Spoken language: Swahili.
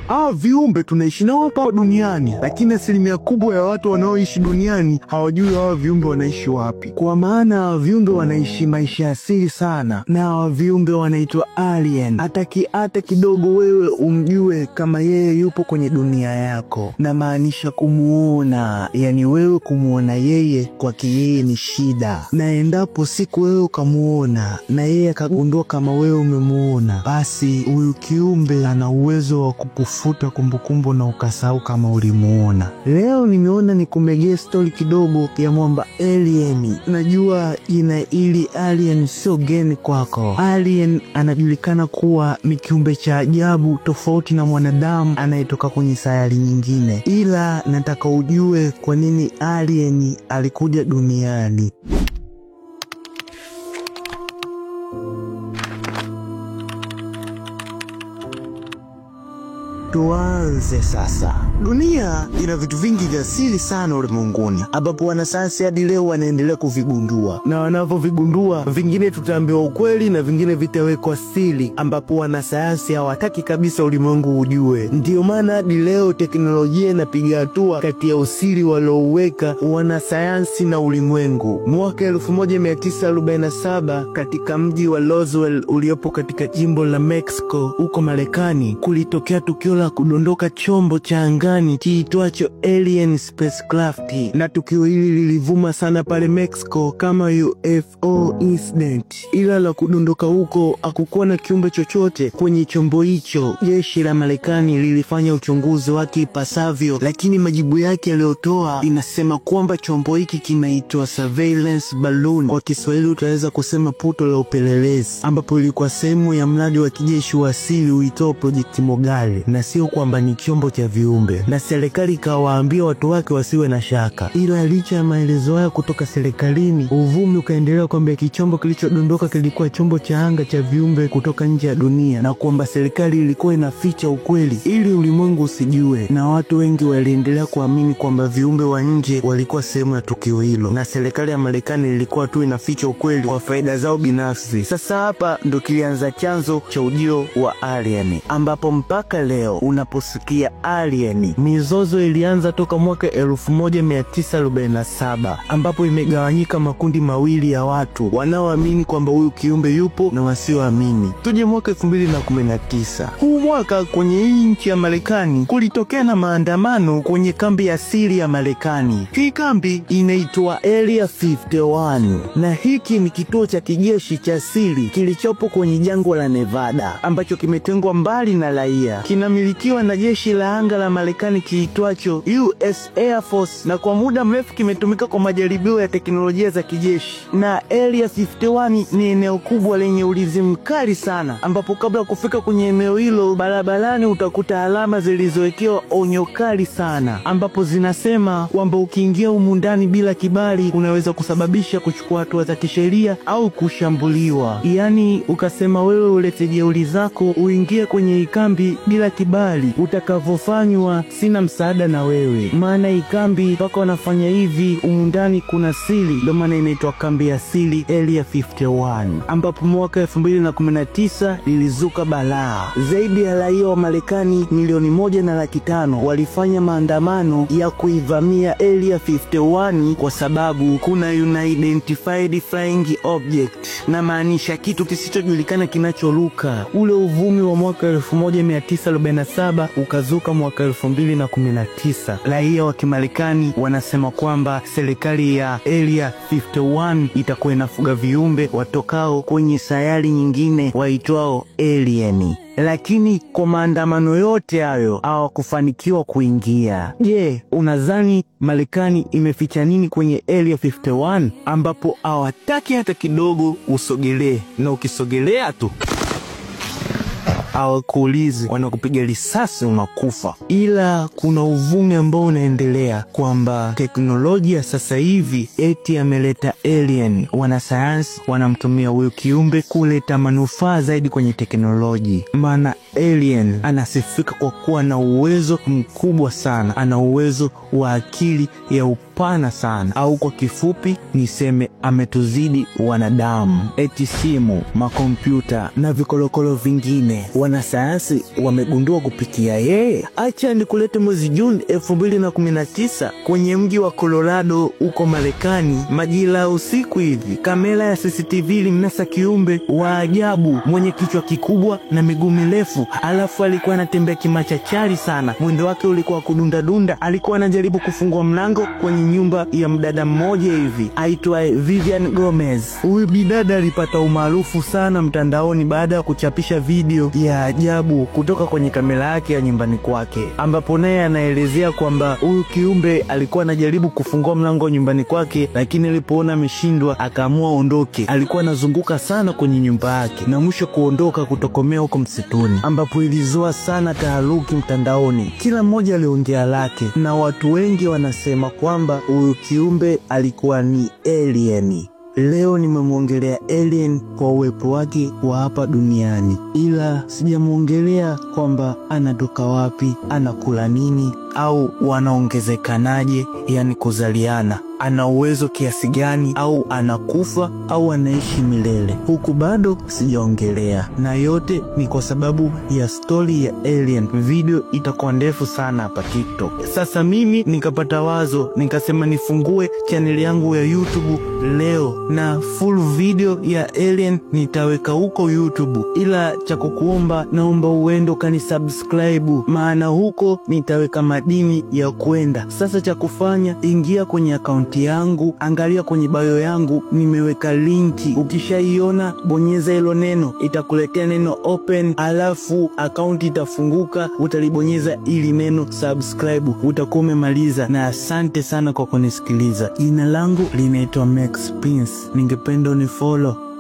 Hawa viumbe tunaishi nao hapa duniani, lakini asilimia kubwa ya watu wanaoishi duniani hawajui hawa viumbe wanaishi wapi, kwa maana hawa viumbe wanaishi maisha asili sana, na hawa viumbe wanaitwa alien. Hataki hata kidogo wewe umjue kama yeye yupo kwenye dunia yako, na maanisha kumuona, yani wewe kumuona yeye kwake yeye ni shida, na endapo siku wewe ukamuona na yeye akagundua kama wewe umemuona, basi huyu kiumbe ana uwezo wa kukufuta kumbukumbu na ukasahau kama ulimuona. Leo nimeona nikumegee stori kidogo ya mwamba alien. Najua jina hili alien sio geni kwako. Alien anajulikana kuwa ni kiumbe cha ajabu tofauti na mwanadamu anayetoka kwenye sayari nyingine, ila nataka ujue kwa nini alien alikuja duniani. Tuanze sasa. Dunia ina vitu vingi vya asili sana ulimwenguni, ambapo wanasayansi hadi leo wanaendelea kuvigundua, na wanavyovigundua vingine tutaambiwa ukweli na vingine vitawekwa siri, ambapo wanasayansi hawataki kabisa ulimwengu ujue. Ndiyo maana hadi leo teknolojia inapiga hatua kati ya usiri waliouweka wanasayansi na ulimwengu. Mwaka 1947 katika mji wa Roswell uliopo katika jimbo la Mexico huko Marekani kulitokea tukio la kudondoka chombo cha angani kiitwacho alien spacecraft, na tukio hili lilivuma sana pale Mexico kama UFO incident. Ila la kudondoka huko hakukuwa na kiumbe chochote kwenye chombo hicho. Jeshi la Marekani lilifanya uchunguzi wake ipasavyo, lakini majibu yake yaliyotoa inasema kwamba chombo hiki kinaitwa surveillance balloon, kwa Kiswahili utaweza kusema puto la upelelezi, ambapo ilikuwa sehemu ya mradi wa kijeshi wa asili uitao Project Mogale na sio kwamba ni chombo cha viumbe, na serikali ikawaambia watu wake wasiwe na shaka. Ila licha ya maelezo haya kutoka serikalini, uvumi ukaendelea kwamba kichombo kilichodondoka kilikuwa chombo cha anga cha viumbe kutoka nje ya dunia, na kwamba serikali ilikuwa inaficha ukweli ili ulimwengu usijue, na watu wengi waliendelea kuamini kwamba viumbe wa nje walikuwa sehemu ya tukio hilo, na serikali ya Marekani ilikuwa tu inaficha ukweli kwa faida zao binafsi. Sasa hapa ndo kilianza chanzo cha ujio wa alien, ambapo mpaka leo unaposikia alien, mizozo ilianza toka mwaka 1947 ambapo imegawanyika makundi mawili ya watu wanaoamini kwamba huyu kiumbe yupo na wasioamini. Tuje mwaka 2019. Huu mwaka kwenye hii nchi ya Marekani kulitokea na maandamano kwenye kambi ya siri ya Marekani. Hii kambi inaitwa Area 51 na hiki ni kituo cha kijeshi cha siri kilichopo kwenye jangwa la Nevada ambacho kimetengwa mbali na raia. Kinamilikiwa na jeshi la anga la Marekani kiitwacho US Air Force na kwa muda mrefu kimetumika kwa majaribio ya teknolojia za kijeshi. Na Area 51 ni eneo kubwa lenye ulinzi mkali sana, ambapo kabla ya kufika kwenye eneo hilo, barabarani utakuta alama zilizowekewa onyo kali sana, ambapo zinasema kwamba ukiingia humu ndani bila kibali unaweza kusababisha kuchukua hatua za kisheria au kushambuliwa. Yaani ukasema wewe ulete jeuri zako uingie kwenye ikambi bila kibali, utakavyofanywa sina msaada na wewe, maana ikambi mpaka wanafanya hivi humu ndani kuna siri, ndio maana inaitwa kambi ya siri Area 51, ambapo mwaka 2019 lilizuka balaa. Zaidi ya raia wa Marekani milioni moja na laki tano walifanya maandamano ya kuivamia Area 51 kwa sababu kuna unidentified flying object, na maanisha kitu kisichojulikana kinachoruka. Ule uvumi wa mwaka 1947 ukazuka mwaka 2019. Raia wa Kimarekani wanasema kwamba serikali ya Area 51 itakuwa inafuga viumbe watokao kwenye sayari nyingine waitwao alien lakini kwa maandamano yote hayo hawakufanikiwa kuingia. Je, unadhani Marekani imeficha nini kwenye Area 51 ambapo hawataki hata kidogo usogelee, na ukisogelea tu hawakuulizi, wanakupiga risasi unakufa. Ila kuna uvumi ambao unaendelea kwamba teknolojia sasa hivi eti ameleta alien. Wanasayansi wanamtumia huyu kiumbe kuleta manufaa zaidi kwenye teknoloji, maana alien anasifika kwa kuwa na uwezo mkubwa sana, ana uwezo wa akili ya upana sana, au kwa kifupi niseme ametuzidi wanadamu. Eti simu, makompyuta na vikolokolo vingine wanasayansi wamegundua kupitia yeye. Acha nikulete mwezi Juni 2019 kwenye mji wa Colorado huko Marekani, majira ya usiku hivi, kamera ya CCTV ilimnasa kiumbe wa ajabu mwenye kichwa kikubwa na miguu mirefu, alafu alikuwa anatembea kimachachari sana. Mwendo wake ulikuwa kudundadunda. Alikuwa anajaribu kufungua mlango kwenye nyumba ya mdada mmoja hivi aitwaye Vivian Gomez. Huyu bidada alipata umaarufu sana mtandaoni baada ya kuchapisha video ya ajabu kutoka kwenye kamera yake ya nyumbani kwake, ambapo naye anaelezea kwamba huyu kiumbe alikuwa anajaribu kufungua mlango nyumbani kwake, lakini alipoona ameshindwa akaamua aondoke. Alikuwa anazunguka sana kwenye nyumba yake na mwisho kuondoka kutokomea huko msituni, ambapo ilizua sana taharuki mtandaoni. Kila mmoja aliongea lake, na watu wengi wanasema kwamba huyu kiumbe alikuwa ni alien. Leo nimemwongelea alien kwa uwepo wake wa hapa duniani, ila sijamwongelea kwamba anatoka wapi, anakula nini, au wanaongezekanaje, yani kuzaliana ana uwezo kiasi gani, au anakufa au anaishi milele, huku bado sijaongelea, na yote ni kwa sababu ya stori ya alien. Video itakuwa ndefu sana hapa TikTok. Sasa mimi nikapata wazo, nikasema nifungue chaneli yangu ya YouTube leo, na full video ya alien nitaweka huko YouTube, ila cha kukuomba, naomba uende ukanisubscribe, maana huko nitaweka madini ya kwenda. Sasa cha kufanya, ingia kwenye akaunti yangu angalia kwenye bio yangu nimeweka linki. Ukishaiona bonyeza hilo neno, itakuletea neno open, alafu akaunti itafunguka. Utalibonyeza ili neno subscribe, utakuwa umemaliza. Na asante sana kwa kunisikiliza. Jina langu linaitwa Max Prince, ningependa unifollow.